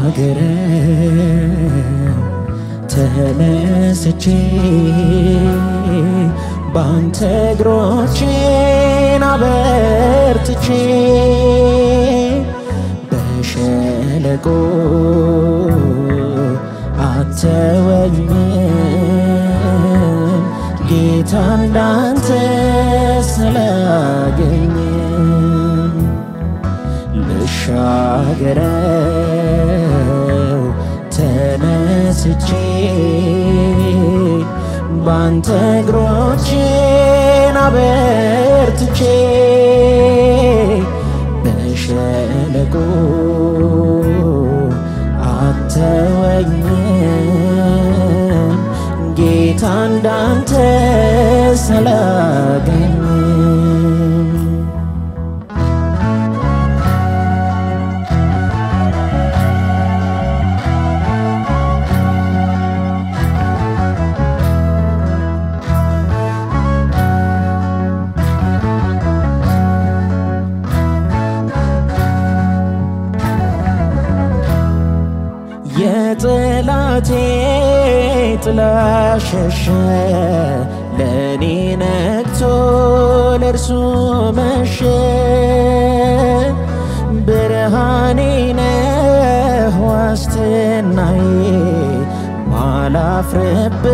ልሻገረው ተነስቼ ባንተ እግሮቼን አበርትቼ በሸለቆ አተወኝም ጌታ እንዳንተ ስላገኘም ልሻገረው ተነስቼ ባንተ እግሮቼን አበርትቼ በሸለቆ አተወኝም ጌታ እንዳንተ ስላገኘም የጠላቴ ጥላ ሸሸ ለእኔ ነግቶ ለእርሱ መሸ ብርሃኔ ነህ ዋስትናዬ ማላፍርብ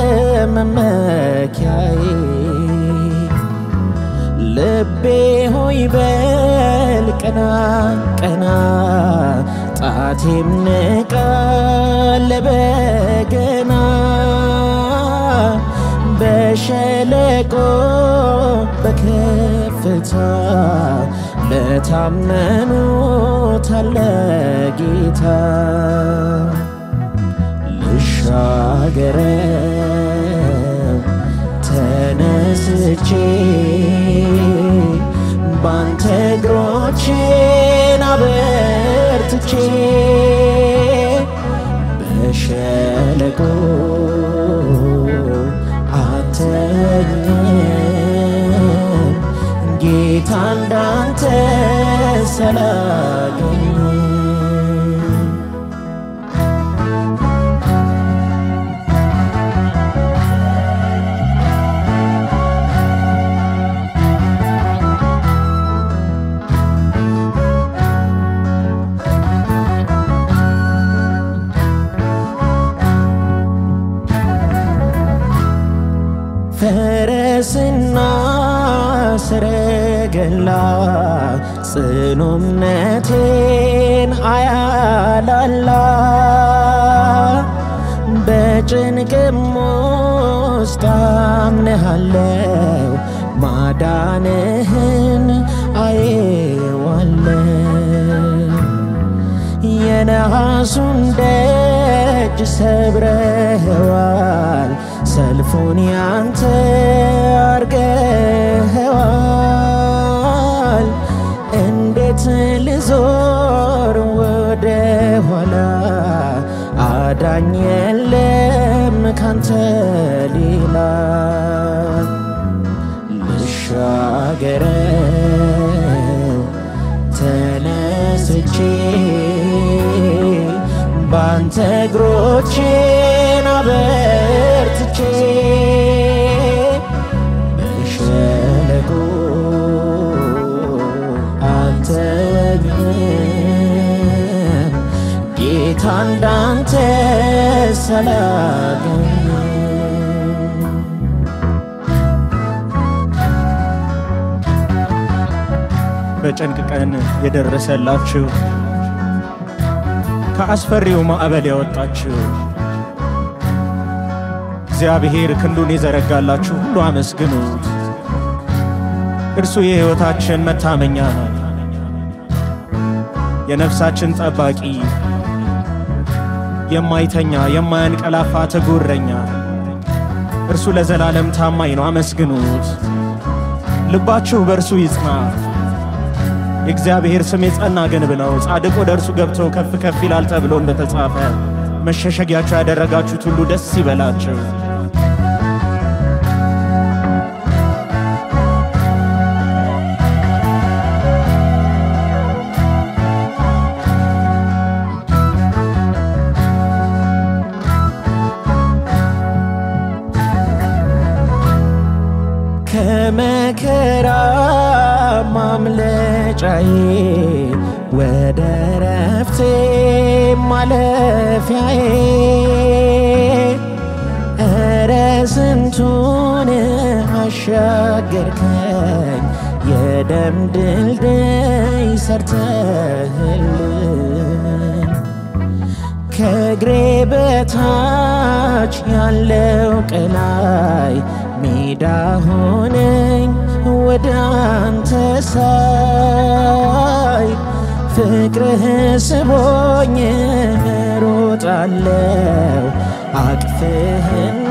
መመኪያዬ ልቤ ሆይ በል ቀና ቀና ጣቴም ንቃ ለበገና በሸለቆ በከፍታ ለታመኑት አለ ጌታ ልሻገረው ተነስቼ ባንተ እግሮቼን አበርትቼ በሸለቆ አተወኝም ጌታ እንዳንተ ስላገኘም ፈረስና ሰረገላ ጽኑ እምነቴን አያላላ በጭንቅም ውስጥ አምንሃለው ማዳንህን አየዋለው የነሐሱን ደጅ ሰብረኸዋል፣ ሰልፉን ያንተ አርገኸዋል። እንዴት ልዞር ወደ ኋላ? አዳኝ የለም ካንተ ሌላ። ልሻገረው ተነስቼ ባንተ እግሮቼን አበርትቼ በሸለቆ አልተወኝም ጌታ እንዳንተ ስላገኘም በጭንቅ ቀን የደረሰላችሁ ከአስፈሪው ማዕበል ያወጣችሁ እግዚአብሔር ክንዱን የዘረጋላችሁ ሁሉ አመስግኑት። እርሱ የሕይወታችን መታመኛ ነው፣ የነፍሳችን ጠባቂ፣ የማይተኛ የማያንቀላፋ ትጉህ እረኛ። እርሱ ለዘላለም ታማኝ ነው፣ አመስግኑት። ልባችሁ በእርሱ ይጽና። የእግዚአብሔር ስም የጸና ግንብ ነው፣ ጻድቅ ወደ እርሱ ገብቶ ከፍ ከፍ ይላል ተብሎ እንደተጻፈ መሸሸጊያችሁ ያደረጋችሁት ሁሉ ደስ ይበላችሁ። ማምለጫዬ ወደ ረፍቴ ማለፊያዬ እረ ስንቱን አሻገርከኝ የደም ድልድይ ሰርተህልኝ ከእግሬ በታች ያለው ቀላይ ሜዳ ሆነኝ ወደ አንተ ሳይ ፍቅርህ ስቦኝ ሮጣለው አቅፍህና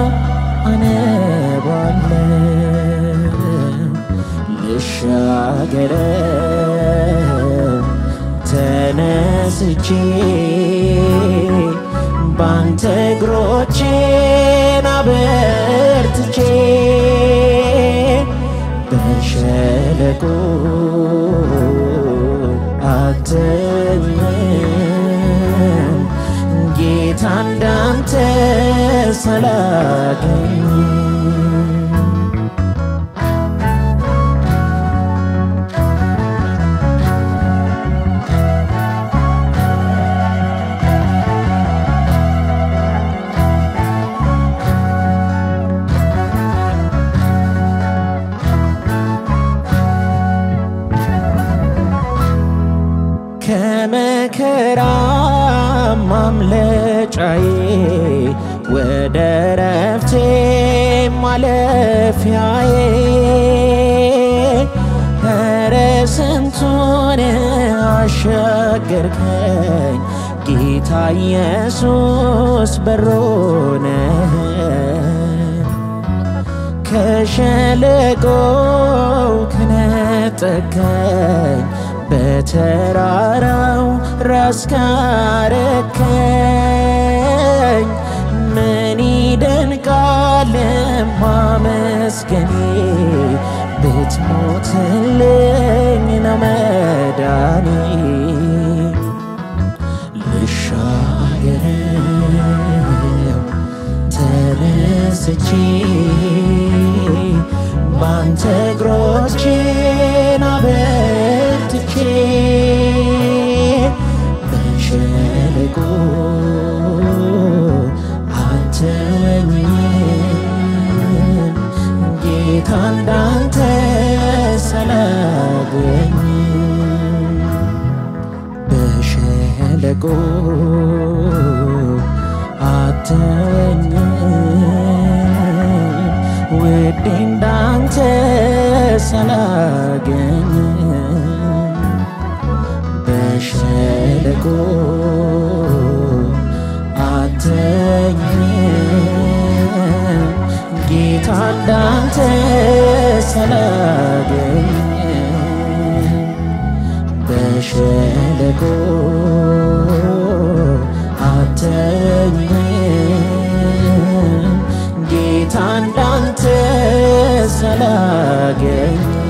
አነባለው ልሻገረው ተነስቼ ባንተ እግሮቼን አበርትቼ በሸለቆ አተኝም ጌታ እንዳንተ ሳላገኝ ከመከራ ማምለጫዬ ወደ ረፍቴ ማለፊያዬ ኧረ ስንቱን አሻገርከኝ ጌታ ኢየሱስ በሮነህ ከሸለቆው ከነጠከኝ በተራራው ራስ ካረከኝ ምን ይደንቃል ማመስገኔ ብትሞትልኝ ነው መዳኔ ልሻገረው ተነስቼ ባንተ እግሮቼን አበርትቼ በሸለቆ አትወኝም ጌታ እንዳንተ ሳላገኝ በሸለቆ አትወኝም ውዴ እንዳንተ ሳላገኝ በሸለቆ አትወኝም ጌታ እንዳንተ ሳላገኝ በሸለቆ አተኝም ጌታ እንዳንተ ሳላገኝ